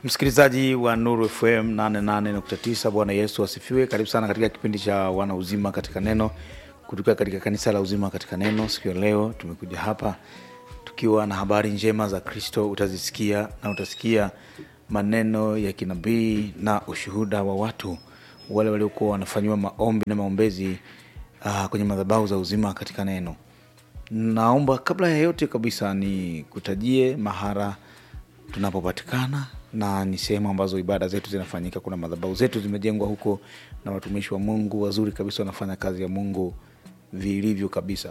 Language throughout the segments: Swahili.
Msikilizaji wa Nuru FM 88.9, Bwana Yesu asifiwe. Karibu sana katika kipindi cha wana uzima katika neno kutoka katika kanisa la uzima katika neno. Siku ya leo tumekuja hapa tukiwa na habari njema za Kristo. Utazisikia na utasikia maneno ya kinabii na ushuhuda wa watu wale waliokuwa wanafanyiwa maombi na maombezi uh, kwenye madhabahu za uzima katika neno. Naomba kabla ya yote kabisa ni kutajie mahara tunapopatikana na ni sehemu ambazo ibada zetu zinafanyika. Kuna madhabahu zetu zimejengwa huko na watumishi wa Mungu wazuri kabisa, wanafanya kazi ya Mungu vilivyo kabisa.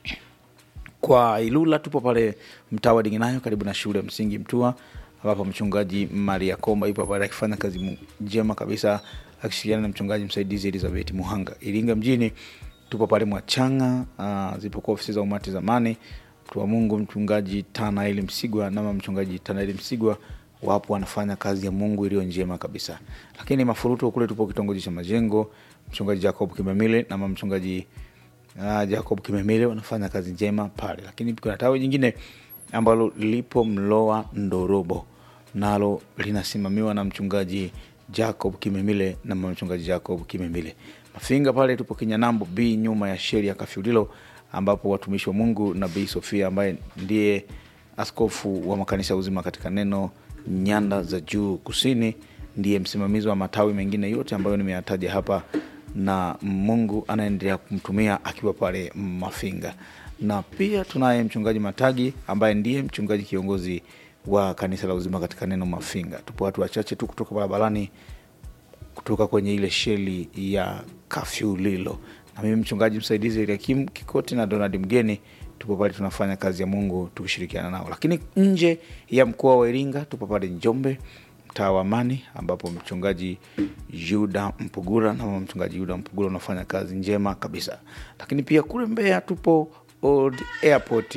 Kwa Ilula tupo pale mtaa wa Diginayo karibu na shule ya msingi Mtua, ambapo mchungaji Maria Komba yupo pale akifanya kazi njema kabisa akishirikiana na mchungaji msaidizi Elizabeth Muhanga. Iringa mjini tupo pale Mwachanga, uh, zipokuwa ofisi za umati zamani mtu wa Mungu mchungaji Tanaeli Msigwa nama mchungaji Tanaeli Msigwa wapo wanafanya kazi ya Mungu iliyo njema kabisa. Lakini Mafuruto kule tupo kitongoji cha Majengo, mchungaji Jacob Kimemile na mchungaji uh, Jacob Kimemile wanafanya kazi njema pale. Lakini kuna tawi jingine ambalo lipo Mloa Ndorobo, nalo linasimamiwa na mchungaji Jacob Kimemile na mchungaji Jacob Kimemile. Mafinga pale tupo Kinyanambo B nyuma ya sheri ya Kafyulilo ambapo watumishi wa Mungu Nabii Sofia ambaye ndiye askofu wa makanisa ya uzima katika neno nyanda za juu kusini, ndiye msimamizi wa matawi mengine yote ambayo nimeyataja hapa, na Mungu anaendelea kumtumia akiwa pale Mafinga. Na pia tunaye mchungaji Matagi ambaye ndiye mchungaji kiongozi wa kanisa la uzima katika neno Mafinga. Tupo watu wachache tu kutoka barabarani kutoka kwenye ile sheli ya Kafyulilo na mimi mchungaji msaidizi Eliakim Kikoti na Donald Mgeni tupo pale tunafanya kazi ya Mungu tukishirikiana nao. Lakini nje ya mkoa wa Iringa tupo pale Njombe, mtaa wa Amani, ambapo mchungaji Yuda Mpugura na mchungaji Yuda Mpugura unafanya kazi njema kabisa. Lakini pia kule Mbeya tupo Old Airport,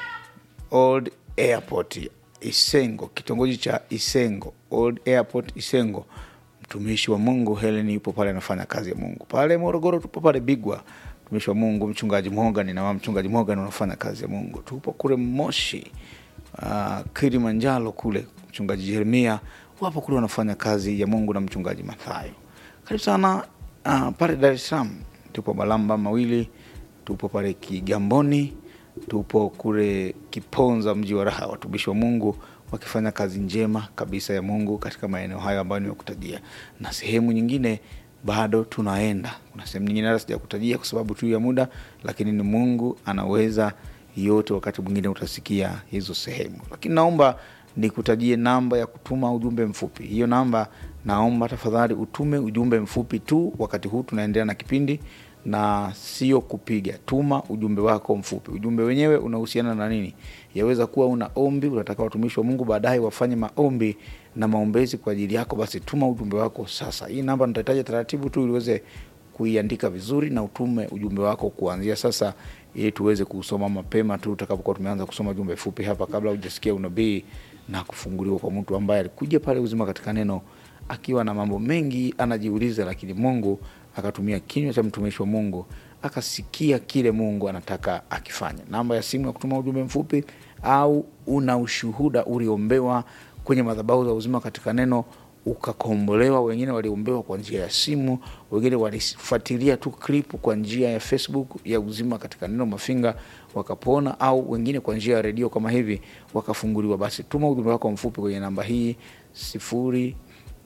Old Airport Isengo, kitongoji cha Isengo, Old Airport Isengo mtumishi wa Mungu Helen yupo pale anafanya kazi ya Mungu. Pale Morogoro tupo pale Bigwa, mtumishi wa Mungu mchungaji Morgan na mchungaji Morgan wanafanya kazi ya Mungu. Tupo kule Moshi, uh, Kilimanjaro kule mchungaji Jeremia wapo kule wanafanya kazi ya Mungu na mchungaji Mathayo. Karibu sana uh, pale Dar es Salaam tupo Malamba mawili, tupo pale Kigamboni, tupo kule Kiponza mji wa raha, watumishi wa Mungu wakifanya kazi njema kabisa ya Mungu katika maeneo hayo ambayo nimekutajia, na sehemu nyingine bado tunaenda. Kuna sehemu nyingine hata sijakutajia kwa sababu tu ya muda, lakini ni Mungu anaweza yote. Wakati mwingine utasikia hizo sehemu, lakini naomba nikutajie namba ya kutuma ujumbe mfupi. Hiyo namba, naomba tafadhali utume ujumbe mfupi tu wakati huu tunaendelea na kipindi na sio kupiga. Tuma ujumbe wako mfupi. Ujumbe wenyewe unahusiana na nini? Yaweza kuwa una ombi, unataka watumishi wa Mungu baadaye wafanye maombi na maombezi kwa ajili yako, basi tuma ujumbe wako sasa. Hii namba nitahitaji taratibu tu ili uweze kuiandika vizuri na utume ujumbe wako kuanzia sasa, ili tuweze kusoma mapema tu utakapokuwa tumeanza kusoma ujumbe fupi hapa, kabla hujasikia unabii na kufunguliwa kwa mtu ambaye alikuja pale uzima katika neno akiwa na mambo mengi anajiuliza, lakini Mungu akatumia kinywa cha mtumishi wa Mungu akasikia kile Mungu anataka akifanya. Namba ya simu ya kutuma ujumbe mfupi, au una ushuhuda uliombewa kwenye madhabahu za uzima katika neno ukakombolewa. Wengine waliombewa kwa njia ya simu, wengine walifuatilia tu klipu kwa njia ya Facebook ya uzima katika neno Mafinga wakapona, au wengine kwa njia ya redio kama hivi wakafunguliwa. Basi tuma ujumbe wako mfupi kwenye namba hii sifuri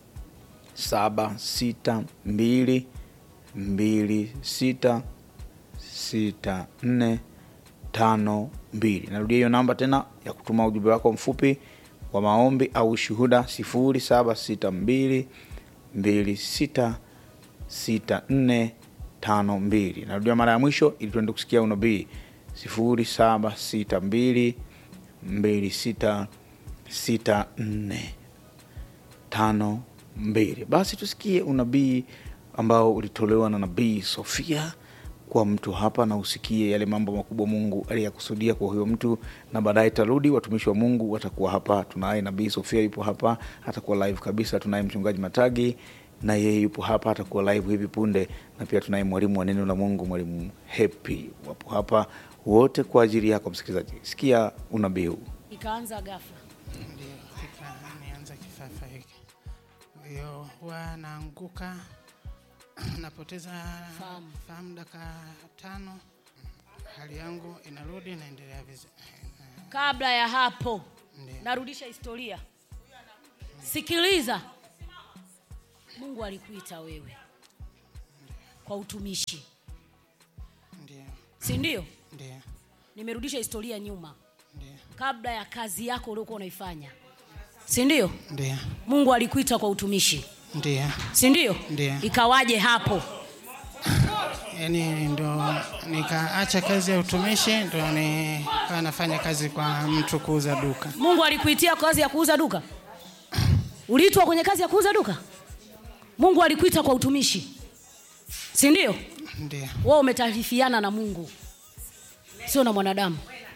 saba sita mbili mbili sita sita nne tano mbili. Narudia hiyo namba tena ya kutuma ujumbe wako mfupi wa maombi au shuhuda, sifuri saba sita mbili mbili sita sita nne tano mbili. Narudia mara ya mwisho ili tuende kusikia unabii, sifuri saba sita mbili mbili sita sita nne tano mbili. Basi tusikie unabii ambao ulitolewa na nabii Sofia kwa mtu hapa, na usikie yale mambo makubwa Mungu aliyakusudia kwa huyo mtu, na baadaye tarudi, watumishi wa Mungu watakuwa hapa. Tunaye nabii Sofia yupo hapa, atakuwa live kabisa. Tunaye mchungaji Matagi na yeye yupo hapa, atakuwa live hivi punde, na pia tunaye mwalimu wa neno la Mungu, mwalimu Happy, wapo hapa wote kwa ajili yako msikilizaji. Sikia unabii huu. Ikaanza ghafla Ah, nianza kifafa hiki. Kwa hiyo huwa naanguka napoteza Fahamu. fahamu dakika tano, hali yangu inarudi, naendelea vizuri. kabla ya hapo Ndiyo. narudisha historia sikiliza mungu alikuita wewe kwa utumishi Ndio, si ndio ndio, nimerudisha historia nyuma ndio, kabla ya kazi yako uliokuwa unaifanya si ndio ndio, mungu alikuita kwa utumishi ndio. si ndio Ndiyo. ikawaje hapo Yaani ndo nikaacha kazi ya utumishi, ndo nikawa nafanya kazi kwa mtu kuuza duka. mungu alikuitia kazi ya kuuza duka uliitwa kwenye kazi ya kuuza duka mungu alikuita kwa utumishi si ndio Ndio, wewe umetaarifiana na mungu sio na mwanadamu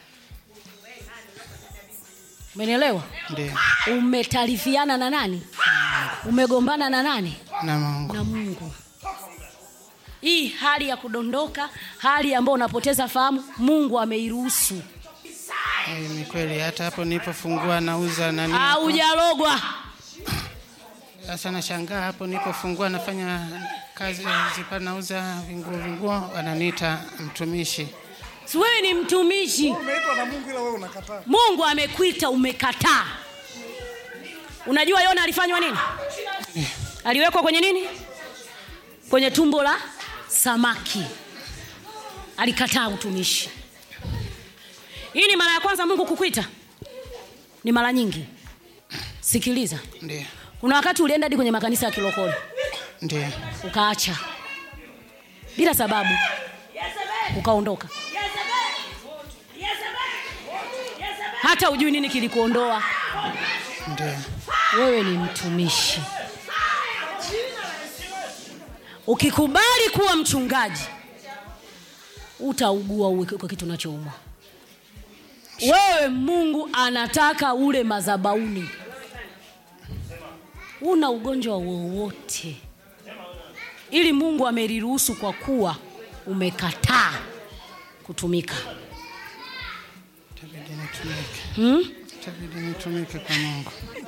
umenielewa ndio, umetaarifiana na nani umegombana na nani na Mungu. na mungu hii hali ya kudondoka hali ambayo unapoteza fahamu mungu ameiruhusu Eh, Ni kweli, hata hapo nilipofungua nauza nani, aujarogwa sasa nashangaa hapo nilipofungua nafanya kazi zipa nauza vinguo vinguo, wananiita mtumishi. si wewe ni mtumishi umeitwa na mungu ila wewe unakataa mungu amekuita umekataa unajua yona alifanywa nini aliwekwa kwenye nini kwenye tumbo la samaki alikataa utumishi hii ni mara ya kwanza mungu kukwita ni mara nyingi sikiliza Ndio, kuna wakati ulienda hadi kwenye makanisa ya kilokole ndio, ukaacha bila sababu ukaondoka hata ujui nini kilikuondoa ndio, wewe ni mtumishi ukikubali kuwa mchungaji utaugua uwe kwa kitu unachoumwa wewe mungu anataka ule mazabauni una ugonjwa wowote ili mungu ameliruhusu kwa kuwa umekataa kutumika itabidi nitumike, hmm? itabidi nitumike kwa Mungu.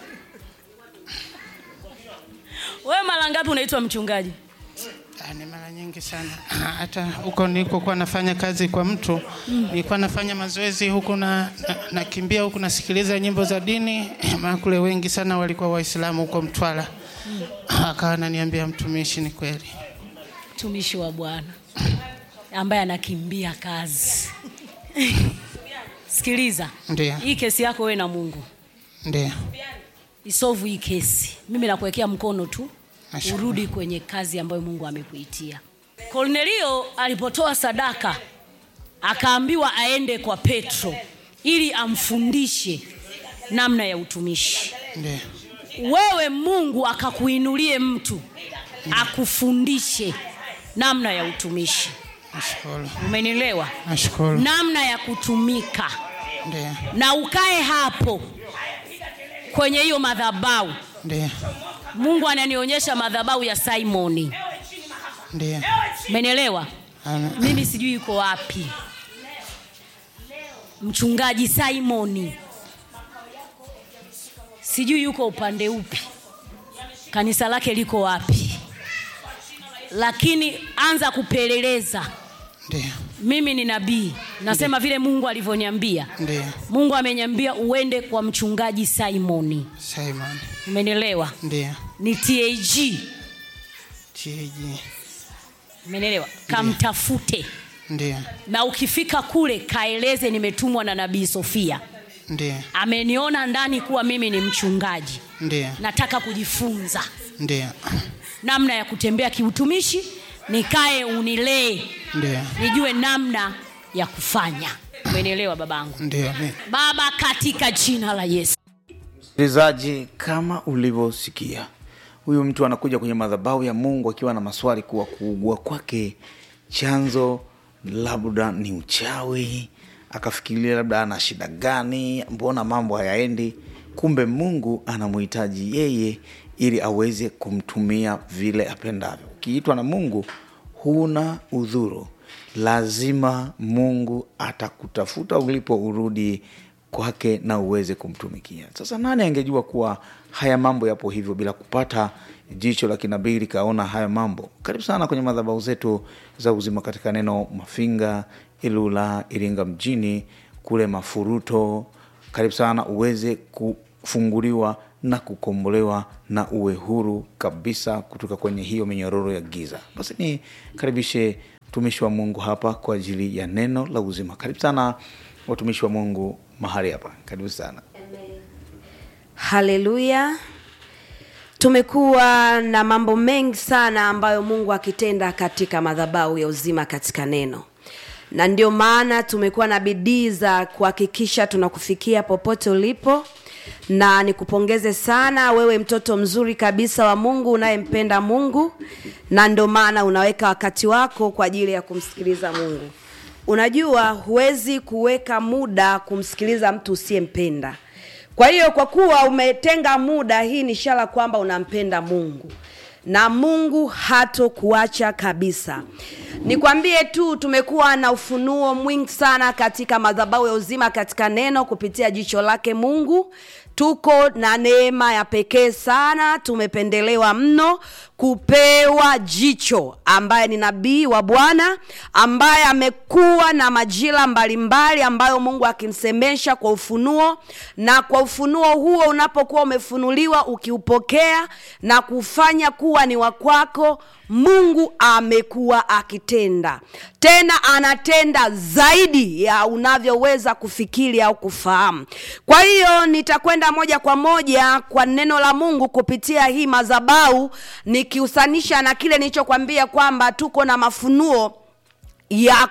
wewe mara ngapi unaitwa mchungaji Ah, ni mara nyingi sana hata huko nilikokuwa nafanya kazi kwa mtu nilikuwa nafanya mazoezi huku na, na, nakimbia huku nasikiliza nyimbo za dini maana kule wengi sana walikuwa waislamu huko mtwara akawa ananiambia mtumishi ni kweli mtumishi wa bwana ambaye anakimbia kazi sikiliza Ndiyo. hii kesi yako wewe na mungu ndio isovu hii kesi mimi nakuwekea mkono tu Nashukuru. urudi kwenye kazi ambayo mungu amekuitia kornelio alipotoa sadaka akaambiwa aende kwa petro ili amfundishe namna ya utumishi ndio wewe mungu akakuinulie mtu akufundishe namna ya utumishi nashukuru umenielewa nashukuru namna ya kutumika ndio na ukae hapo kwenye hiyo madhabau ndio mungu ananionyesha madhabau ya simoni ndio umenielewa Ana- mimi sijui yuko wapi mchungaji simoni sijui yuko upande upi kanisa lake liko wapi lakini anza kupeleleza ndio mimi ni nabii nasema vile mungu alivyoniambia ndio mungu ameniambia uende kwa mchungaji simoni simon umenielewa ndio ni tag tg umenielewa kamtafute ndio na ukifika kule kaeleze nimetumwa na nabii sofia ndio ameniona ndani kuwa mimi ni mchungaji ndio nataka kujifunza ndio namna ya kutembea kiutumishi nikae unilee ndio nijue namna ya kufanya umenielewa babangu ndio ni- baba katika jina la yesu msikilizaji kama ulivyosikia huyu mtu anakuja kwenye madhabahu ya mungu akiwa na maswali kuwa kuugua kwake chanzo labda ni uchawi akafikiria labda ana shida gani mbona mambo hayaendi kumbe mungu anamuhitaji yeye ili aweze kumtumia vile apendavyo ukiitwa na mungu huna udhuru lazima mungu atakutafuta ulipo urudi kwake na uweze kumtumikia sasa nani angejua kuwa haya mambo yapo hivyo bila kupata jicho la kinabii likaona haya mambo karibu sana kwenye madhabahu zetu za uzima katika neno mafinga ilula iringa mjini kule mafuruto karibu sana uweze kufunguliwa na kukombolewa na uwe huru kabisa kutoka kwenye hiyo minyororo ya giza basi ni karibishe mtumishi wa mungu hapa kwa ajili ya neno la uzima karibu sana watumishi wa mungu mahali hapa karibu sana haleluya tumekuwa na mambo mengi sana ambayo mungu akitenda katika madhabahu ya uzima katika neno na ndio maana tumekuwa na bidii za kuhakikisha tunakufikia popote ulipo na nikupongeze sana wewe mtoto mzuri kabisa wa mungu unayempenda mungu na ndio maana unaweka wakati wako kwa ajili ya kumsikiliza mungu unajua huwezi kuweka muda kumsikiliza mtu usiyempenda kwa hiyo kwa kuwa umetenga muda hii ni ishara kwamba unampenda mungu na mungu hatokuacha kabisa nikwambie tu tumekuwa na ufunuo mwingi sana katika madhabahu ya uzima katika neno kupitia jicho lake mungu tuko na neema ya pekee sana tumependelewa mno kupewa jicho ambaye ni nabii wa bwana ambaye amekuwa na majira mbalimbali ambayo mungu akimsemesha kwa ufunuo na kwa ufunuo huo unapokuwa umefunuliwa ukiupokea na kufanya kuwa ni wakwako mungu amekuwa akitenda tena anatenda zaidi ya unavyoweza kufikiri au kufahamu kwa hiyo nitakwenda moja kwa moja kwa neno la mungu kupitia hii madhabau nikihusanisha na kile nilichokwambia kwamba tuko na mafunuo ya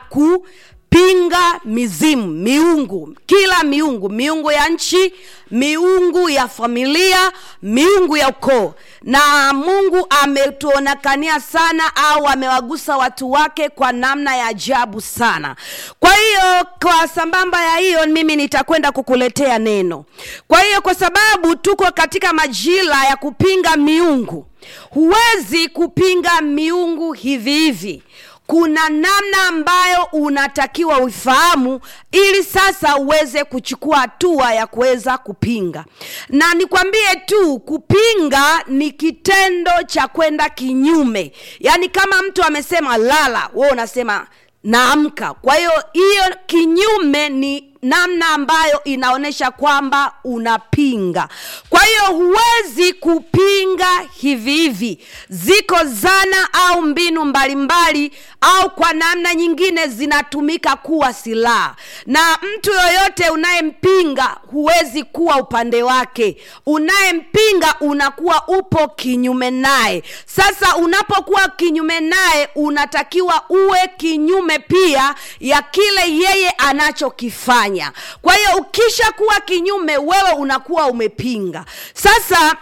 kupinga mizimu miungu kila miungu miungu ya nchi miungu ya familia miungu ya ukoo na mungu ametuonekania sana au amewagusa watu wake kwa namna ya ajabu sana kwa hiyo kwa sambamba ya hiyo mimi nitakwenda kukuletea neno kwa hiyo kwa sababu tuko katika majira ya kupinga miungu huwezi kupinga miungu hivi hivi kuna namna ambayo unatakiwa uifahamu ili sasa uweze kuchukua hatua ya kuweza kupinga na nikwambie tu kupinga ni kitendo cha kwenda kinyume yaani kama mtu amesema lala wewe unasema naamka kwa hiyo hiyo kinyume ni namna ambayo inaonyesha kwamba unapinga kwa hiyo huwezi kupinga hivi hivi ziko zana au mbinu mbalimbali au kwa namna nyingine zinatumika kuwa silaha na mtu yoyote unayempinga huwezi kuwa upande wake unayempinga unakuwa upo kinyume naye sasa unapokuwa kinyume naye unatakiwa uwe kinyume pia ya kile yeye anachokifanya kwa hiyo ukisha kuwa kinyume wewe unakuwa umepinga sasa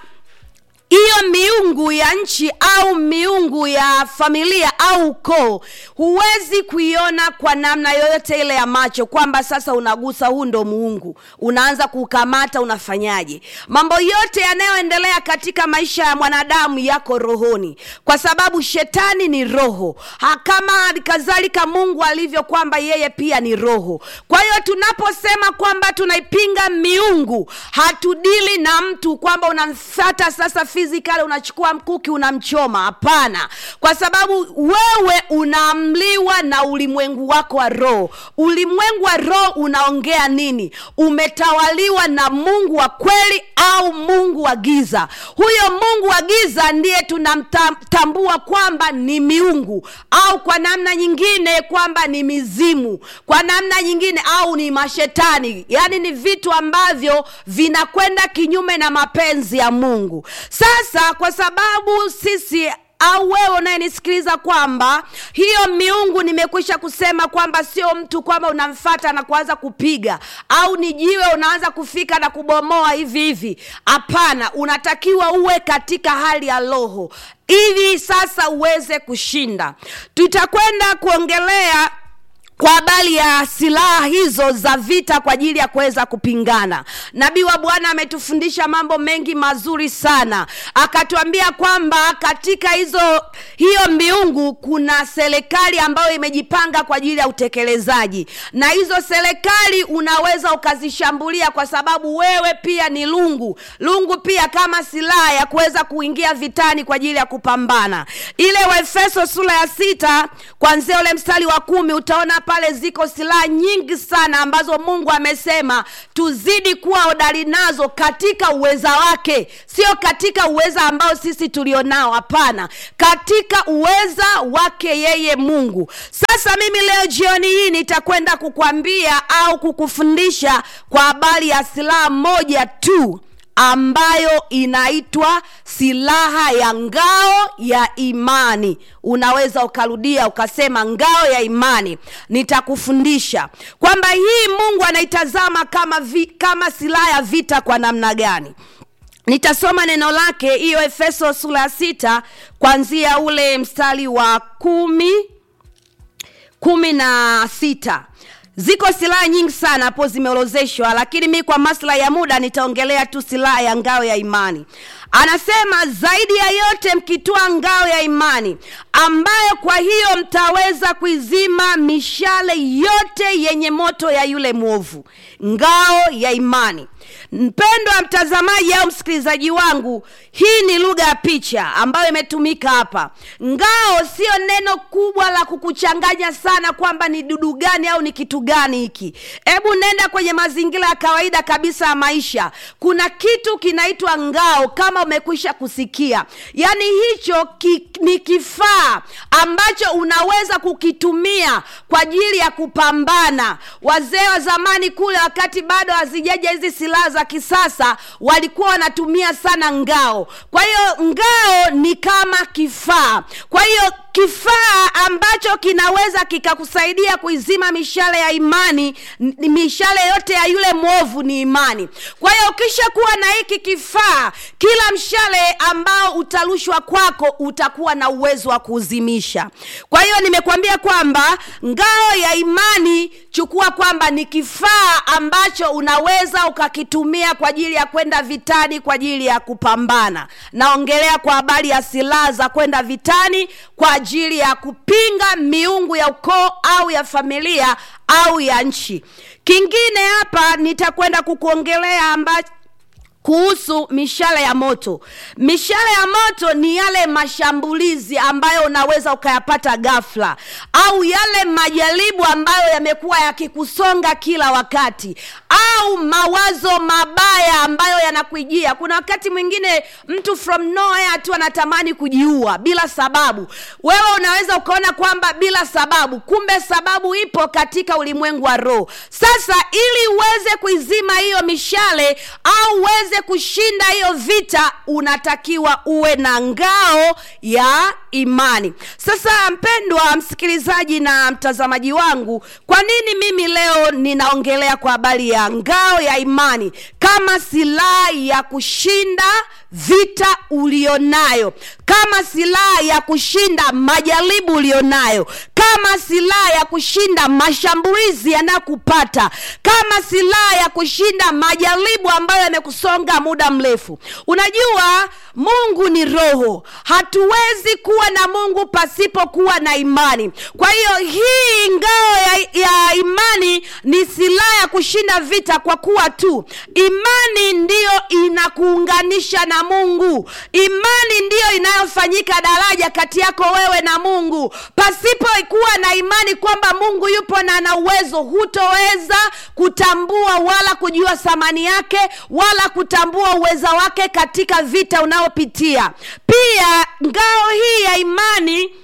hiyo miungu ya nchi au miungu ya familia au ukoo huwezi kuiona kwa namna yoyote ile ya macho kwamba sasa unagusa huu ndo muungu unaanza kukamata unafanyaje mambo yote yanayoendelea katika maisha ya mwanadamu yako rohoni kwa sababu shetani ni roho ha, kama kadhalika mungu alivyo kwamba yeye pia ni roho kwa hiyo tunaposema kwamba tunaipinga miungu hatudili na mtu kwamba unamfata sasa physically unachukua mkuki unamchoma hapana kwa sababu wewe unaamliwa na ulimwengu wako wa roho ulimwengu wa roho unaongea nini umetawaliwa na mungu wa kweli au mungu wa giza huyo mungu wa giza ndiye tunamtambua kwamba ni miungu au kwa namna nyingine kwamba ni mizimu kwa namna nyingine au ni mashetani yaani ni vitu ambavyo vinakwenda kinyume na mapenzi ya mungu sasa kwa sababu sisi au wewe unayenisikiliza kwamba hiyo miungu nimekwisha kusema kwamba sio mtu kwamba unamfata na kuanza kupiga au ni jiwe unaanza kufika na kubomoa hivi hivi hapana unatakiwa uwe katika hali ya roho ili sasa uweze kushinda tutakwenda kuongelea kwa habari ya silaha hizo za vita kwa ajili ya kuweza kupingana nabii wa bwana ametufundisha mambo mengi mazuri sana akatuambia kwamba katika hizo hiyo miungu kuna serikali ambayo imejipanga kwa ajili ya utekelezaji na hizo serikali unaweza ukazishambulia kwa sababu wewe pia ni lungu lungu pia kama silaha ya kuweza kuingia vitani kwa ajili ya kupambana ile waefeso sura ya sita kwanzia ule mstari wa kumi utaona pale ziko silaha nyingi sana ambazo mungu amesema tuzidi kuwa hodari nazo katika uweza wake sio katika uweza ambao sisi tulionao hapana katika uweza wake yeye mungu sasa mimi leo jioni hii nitakwenda kukwambia au kukufundisha kwa habari ya silaha moja tu ambayo inaitwa silaha ya ngao ya imani unaweza ukarudia ukasema ngao ya imani nitakufundisha kwamba hii mungu anaitazama kama, vi, kama silaha ya vita kwa namna gani nitasoma neno lake hiyo efeso sura ya sita kwanzia ule mstari wa kumi kumi na sita ziko silaha nyingi sana hapo zimeorozeshwa lakini mi kwa maslahi ya muda nitaongelea tu silaha ya ngao ya imani anasema zaidi ya yote mkitoa ngao ya imani ambayo kwa hiyo mtaweza kuizima mishale yote yenye moto ya yule mwovu ngao ya imani mpendwa mtazamaji au msikilizaji wangu hii ni lugha ya picha ambayo imetumika hapa ngao sio neno kubwa la kukuchanganya sana kwamba ni dudu gani au ni kitu gani hiki hebu nenda kwenye mazingira ya kawaida kabisa ya maisha kuna kitu kinaitwa ngao kama umekwisha kusikia yaani hicho ki, ni kifaa ambacho unaweza kukitumia kwa ajili ya kupambana wazee wa zamani kule wakati bado hazijaja hizi silaha za kisasa walikuwa wanatumia sana ngao kwa hiyo ngao ni kama kifaa kwa hiyo kifaa ambacho kinaweza kikakusaidia kuizima mishale ya imani n- mishale yote ya yule mwovu ni imani kwa hiyo ukishakuwa na hiki kifaa kila mshale ambao utarushwa kwako utakuwa na uwezo wa kuuzimisha kwa hiyo nimekuambia kwamba ngao ya imani chukua kwamba ni kifaa ambacho unaweza ukakitumia kwa ajili ya kwenda vitani kwa ajili ya kupambana naongelea kwa habari ya silaha za kwenda vitani kwa ajili ya kupinga miungu ya ukoo au ya familia au ya nchi kingine hapa nitakwenda kukuongelea ambacho kuhusu mishale ya moto mishale ya moto ni yale mashambulizi ambayo unaweza ukayapata ghafla au yale majaribu ambayo yamekuwa yakikusonga kila wakati au mawazo mabaya ambayo yanakujia kuna wakati mwingine mtu from nowhere tu anatamani kujiua bila sababu wewe unaweza ukaona kwamba bila sababu kumbe sababu ipo katika ulimwengu wa roho sasa ili uweze kuizima hiyo mishale au uweze uweze kushinda hiyo vita unatakiwa uwe na ngao ya imani sasa mpendwa msikilizaji na mtazamaji wangu kwa nini mimi leo ninaongelea kwa habari ya ngao ya imani kama silaha ya kushinda vita ulionayo kama silaha ya kushinda majaribu ulionayo kama silaha ya kushinda mashambulizi yanayokupata kama silaha ya kushinda majaribu ambayo yamekusonga muda mrefu unajua mungu ni roho hatuwezi kuwa na mungu pasipokuwa na imani kwa hiyo hii ngao ya, ya imani ni silaha ya kushinda vita kwa kuwa tu imani ndiyo inakuunganisha na mungu imani ndiyo inayofanyika daraja kati yako wewe na mungu pasipokuwa na imani kwamba mungu yupo na ana uwezo hutoweza kutambua wala kujua thamani yake wala kutambua uweza wake katika vita unaopitia pia ngao hii ya imani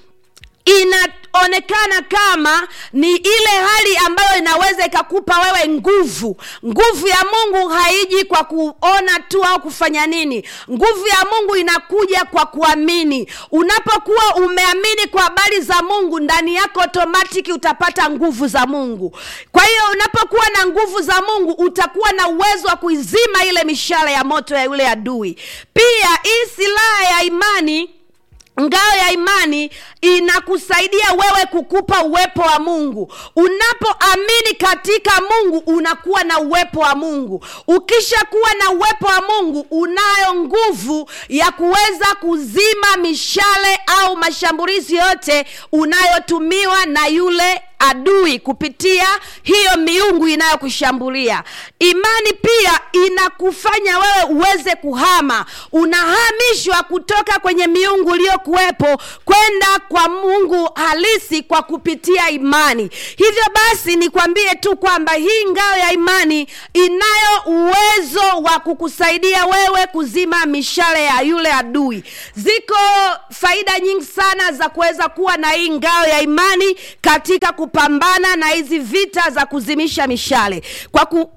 inaonekana kama ni ile hali ambayo inaweza ikakupa wewe nguvu nguvu ya mungu haiji kwa kuona tu au kufanya nini nguvu ya mungu inakuja kwa kuamini unapokuwa umeamini kwa habari za mungu ndani yako otomatiki utapata nguvu za mungu kwa hiyo unapokuwa na nguvu za mungu utakuwa na uwezo wa kuizima ile mishale ya moto ya yule adui pia hii silaha ya imani ngao ya imani inakusaidia wewe kukupa uwepo wa mungu unapoamini katika mungu unakuwa na uwepo wa mungu ukishakuwa na uwepo wa mungu unayo nguvu ya kuweza kuzima mishale au mashambulizi yote unayotumiwa na yule adui kupitia hiyo miungu inayokushambulia imani pia inakufanya wewe uweze kuhama unahamishwa kutoka kwenye miungu iliyokuwepo kwenda kwa mungu halisi kwa kupitia imani hivyo basi nikwambie tu kwamba hii ngao ya imani inayo uwezo wa kukusaidia wewe kuzima mishale ya yule adui ziko faida nyingi sana za kuweza kuwa na hii ngao ya imani katika kupambana na hizi vita za kuzimisha mishale kwa ku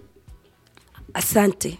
asante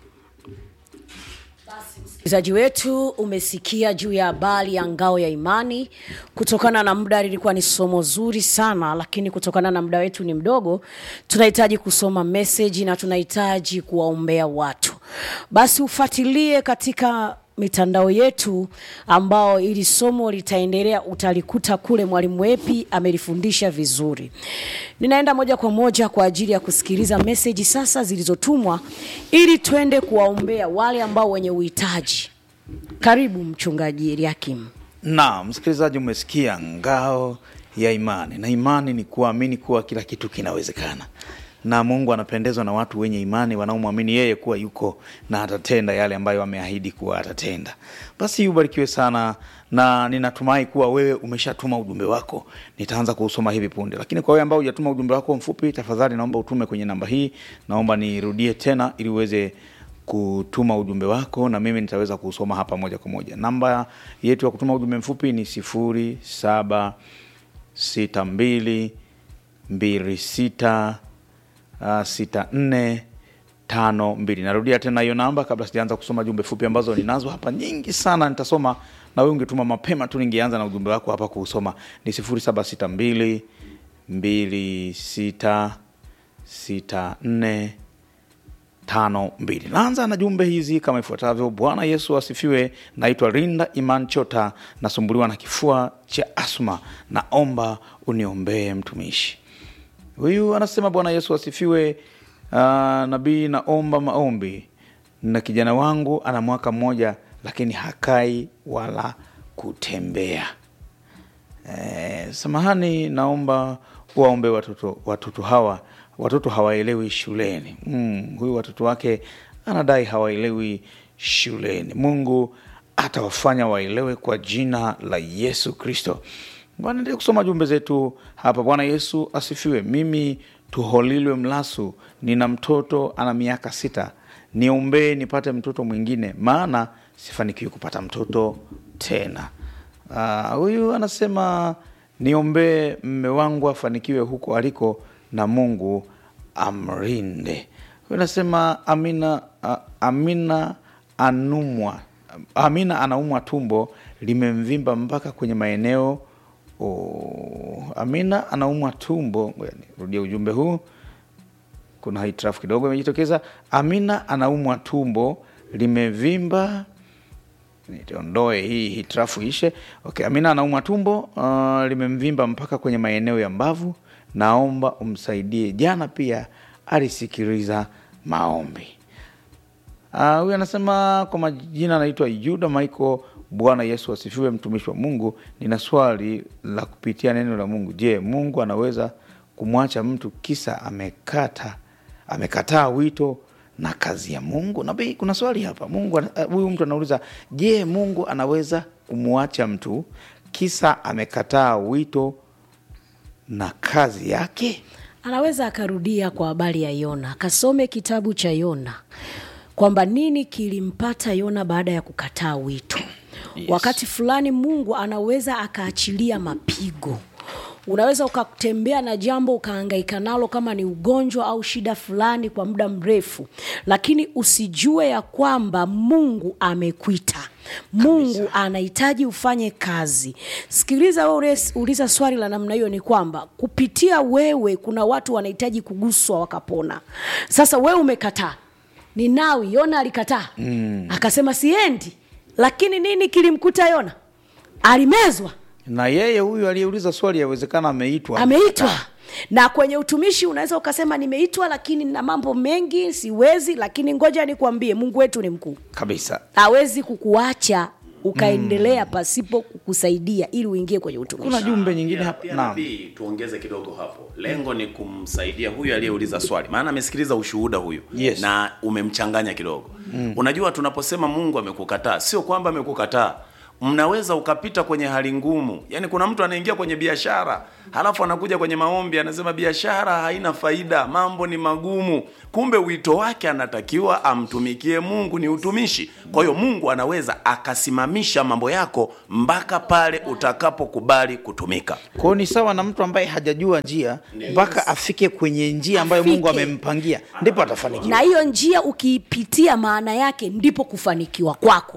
msikilizaji wetu umesikia juu ya habari ya ngao ya imani kutokana na muda lilikuwa ni somo zuri sana lakini kutokana na muda wetu ni mdogo tunahitaji kusoma meseji na tunahitaji kuwaombea watu basi ufuatilie katika mitandao yetu ambao ili somo litaendelea utalikuta kule mwalimu wepi amelifundisha vizuri ninaenda moja kwa moja kwa ajili ya kusikiliza meseji sasa zilizotumwa ili twende kuwaombea wale ambao wenye uhitaji karibu mchungaji eliakim na msikilizaji umesikia ngao ya imani na imani ni kuamini kuwa kila kitu kinawezekana na mungu anapendezwa na watu wenye imani wanaomwamini yeye kuwa yuko na atatenda yale ambayo ameahidi kuwa atatenda basi ubarikiwe sana na ninatumai kuwa wewe umeshatuma ujumbe wako nitaanza kuusoma hivi punde lakini kwa wewe ambao hujatuma ujumbe wako mfupi tafadhali naomba utume kwenye namba hii naomba nirudie tena ili uweze kutuma ujumbe wako na mimi nitaweza kuusoma hapa moja kwa moja namba yetu ya kutuma ujumbe mfupi ni sifuri saba sita mbili mbili sita uh, sita nne tano mbili narudia tena hiyo namba kabla sijaanza kusoma jumbe fupi ambazo ninazo hapa nyingi sana nitasoma na wewe ungetuma mapema tu ningeanza na ujumbe wako hapa kuusoma ni sifuri saba sita mbili mbili sita sita nne tano mbili naanza na jumbe hizi kama ifuatavyo bwana yesu asifiwe naitwa rinda iman chota nasumbuliwa na kifua cha asma naomba uniombee mtumishi huyu anasema bwana yesu asifiwe uh, nabii naomba maombi na kijana wangu ana mwaka mmoja lakini hakai wala kutembea eh, samahani naomba waombe watoto watoto hawa watoto hawaelewi shuleni mm, huyu watoto wake anadai hawaelewi shuleni mungu atawafanya waelewe kwa jina la yesu kristo naendelea kusoma jumbe zetu hapa bwana yesu asifiwe mimi tuholilwe mlasu nina mtoto ana miaka sita niombee nipate mtoto mwingine maana sifanikiwi kupata mtoto tena Ah, huyu uh, anasema niombee mme wangu afanikiwe huko aliko na mungu amrinde huyu anasema amina uh, amina anumwa amina anaumwa tumbo limemvimba mpaka kwenye maeneo oh, amina anaumwa tumbo Ngoja nirudie ujumbe huu kuna hitilafu kidogo imejitokeza amina anaumwa tumbo limevimba niondoe hii hitilafu ishe okay, amina anaumwa tumbo uh, limemvimba mpaka kwenye maeneo ya mbavu naomba umsaidie jana pia alisikiliza maombi Ah, huyu uh, anasema kwa majina anaitwa yuda michael bwana yesu asifiwe mtumishi wa mungu nina swali la kupitia neno la mungu je mungu anaweza kumwacha mtu kisa amekata amekataa wito na kazi ya mungu nabii kuna swali hapa mungu ana- eh, huyu mtu anauliza je mungu anaweza kumwacha mtu kisa amekataa wito na kazi yake anaweza akarudia kwa habari ya yona akasome kitabu cha yona kwamba nini kilimpata yona baada ya kukataa wito yes. wakati fulani mungu anaweza akaachilia mapigo unaweza ukatembea na jambo ukaangaika nalo kama ni ugonjwa au shida fulani kwa muda mrefu lakini usijue ya kwamba mungu amekuita mungu anahitaji ufanye kazi sikiliza wewe uliza swali la namna hiyo ni kwamba kupitia wewe kuna watu wanahitaji kuguswa wakapona sasa wewe umekataa ni nawi yona alikataa mm. akasema siendi lakini nini kilimkuta yona alimezwa na yeye huyu aliyeuliza swali yawezekana ameitwa ameitwa na kwenye utumishi unaweza ukasema nimeitwa lakini na mambo mengi siwezi lakini ngoja nikwambie mungu wetu ni mkuu kabisa hawezi kukuacha ukaendelea mm. pasipo kukusaidia ili uingie kwenye utumishi kuna jumbe nyingine Pia- hapa pia naam nabii tuongeze kidogo hapo lengo ni kumsaidia huyu aliyeuliza swali maana amesikiliza ushuhuda huyu Yes. na umemchanganya kidogo mm. unajua tunaposema mungu amekukataa sio kwamba amekukataa mnaweza ukapita kwenye hali ngumu yaani kuna mtu anaingia kwenye biashara halafu anakuja kwenye maombi anasema biashara haina faida mambo ni magumu kumbe wito wake anatakiwa amtumikie mungu ni utumishi kwa hiyo mungu anaweza akasimamisha mambo yako mpaka pale utakapokubali kutumika kwao ni sawa na mtu ambaye hajajua njia mpaka afike kwenye njia ambayo mungu Afike. amempangia ndipo atafanikiwa na hiyo njia ukiipitia maana yake ndipo kufanikiwa kwako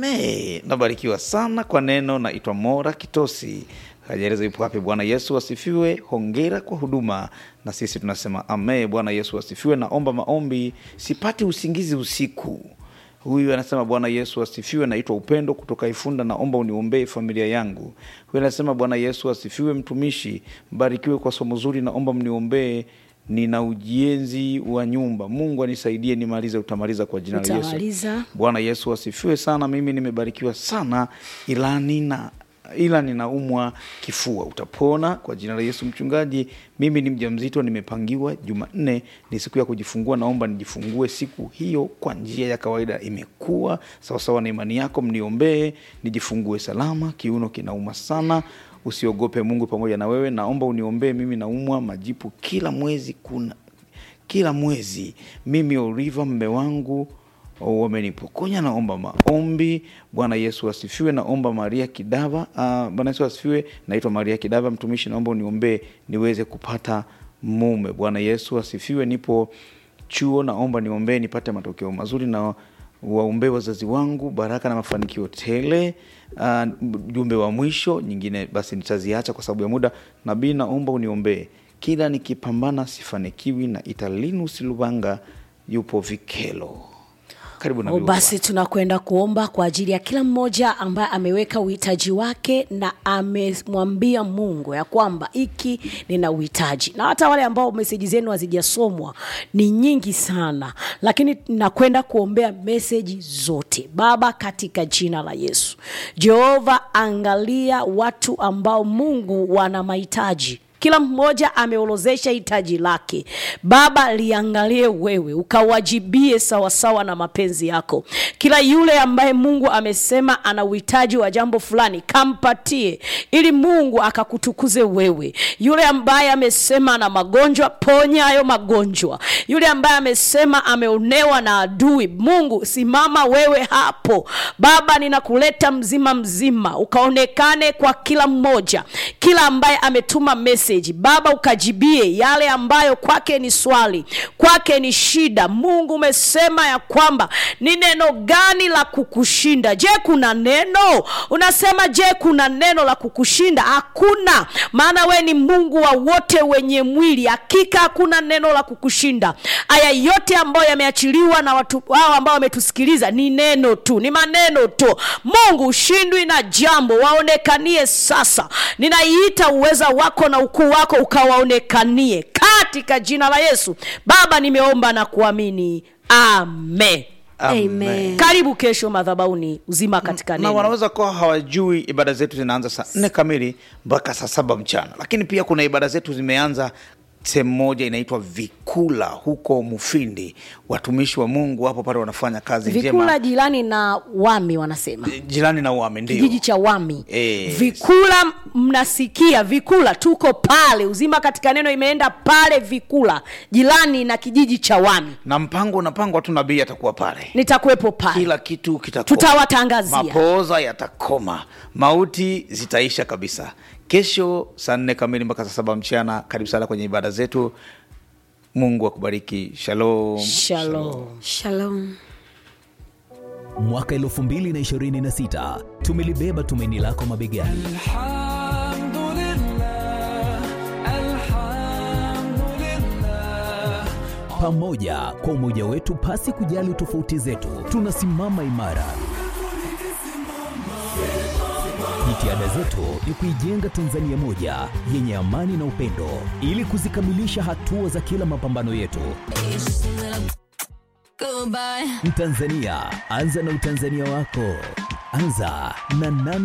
ame nabarikiwa sana kwa neno naitwa mora kitosi hajaeleza yupo wapi bwana yesu asifiwe hongera kwa huduma na sisi tunasema ame bwana yesu asifiwe naomba maombi sipati usingizi usiku huyu anasema bwana yesu asifiwe naitwa upendo kutoka ifunda naomba uniombee familia yangu huyu anasema bwana yesu asifiwe mtumishi mbarikiwe kwa somo zuri naomba mniombee nina ujenzi wa nyumba mungu anisaidie nimalize utamaliza kwa jina la yesu Utamaliza. bwana yesu asifiwe sana mimi nimebarikiwa sana ila nina ila ninaumwa kifua utapona kwa jina la yesu mchungaji mimi ni mja mzito nimepangiwa jumanne ni siku ya kujifungua naomba nijifungue siku hiyo kwa njia ya kawaida imekuwa sawasawa na imani yako mniombee nijifungue salama kiuno kinauma sana usiogope mungu pamoja na wewe naomba uniombee mimi naumwa majipu kila mwezi kuna kila mwezi mimi oliva mme wangu wamenipokonya naomba maombi bwana yesu asifiwe naomba maria kidava uh, bwana yesu asifiwe naitwa maria kidava mtumishi naomba uniombee niweze kupata mume bwana yesu asifiwe nipo chuo naomba niombee nipate matokeo mazuri na waombee wazazi wangu baraka na mafanikio tele uh, jumbe wa mwisho nyingine basi nitaziacha kwa sababu ya muda nabii naomba uniombee kila nikipambana sifanikiwi na italinus lubanga yupo vikelo karibu na O, basi tunakwenda kuomba kwa ajili ya kila mmoja ambaye ameweka uhitaji wake na amemwambia mungu ya kwamba hiki nina uhitaji na hata wale ambao meseji zenu hazijasomwa ni nyingi sana lakini nakwenda kuombea meseji zote baba katika jina la yesu jehova angalia watu ambao mungu wana mahitaji kila mmoja ameorozesha hitaji lake baba liangalie wewe ukawajibie sawasawa na mapenzi yako kila yule ambaye mungu amesema ana uhitaji wa jambo fulani kampatie ili mungu akakutukuze wewe yule ambaye amesema ana magonjwa ponya hayo magonjwa yule ambaye amesema ameonewa na adui mungu simama wewe hapo baba ninakuleta mzima mzima ukaonekane kwa kila mmoja kila ambaye ametuma message baba ukajibie yale ambayo kwake ni swali kwake ni shida mungu umesema ya kwamba ni neno gani la kukushinda je kuna neno unasema je kuna neno la kukushinda hakuna maana we ni mungu wa wote wenye mwili hakika hakuna neno la kukushinda aya yote ambayo yameachiliwa na watu hao ambao wametusikiliza ni neno tu ni maneno tu mungu ushindwi na jambo waonekanie sasa ninaiita uweza wako na ukuu wako ukawaonekanie katika jina la yesu baba nimeomba na kuamini amen Amen. karibu kesho madhabauni uzima katika na neno wanaweza kuwa hawajui ibada zetu zinaanza saa nne kamili mpaka saa saba mchana lakini pia kuna ibada zetu zimeanza sehemu moja inaitwa vikula huko mufindi watumishi wa mungu wapo pale wanafanya kazi vikula njema jirani na wami wanasema jirani na uame ndio kijiji cha wami Eh. vikula mnasikia vikula tuko pale uzima katika neno imeenda pale vikula jirani na kijiji cha wami na mpango unapangwa tu nabii atakuwa pale nitakuwepo pale kila kitu kitakoma. Tutawatangazia. mapooza yatakoma mauti zitaisha kabisa kesho saa nne kamili mpaka saa saba mchana karibu sana kwenye ibada zetu mungu akubariki shalom shalom shalom mwaka 2026 tumelibeba tumaini lako mabegani pamoja kwa umoja wetu pasi kujali tofauti zetu tunasimama imara Jitihada zetu ni kuijenga Tanzania moja yenye amani na upendo, ili kuzikamilisha hatua za kila mapambano yetu. Mtanzania, anza na utanzania wako. Anza na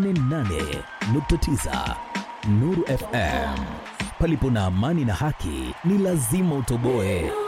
88.9 Nuru FM. Palipo na amani na haki, ni lazima utoboe.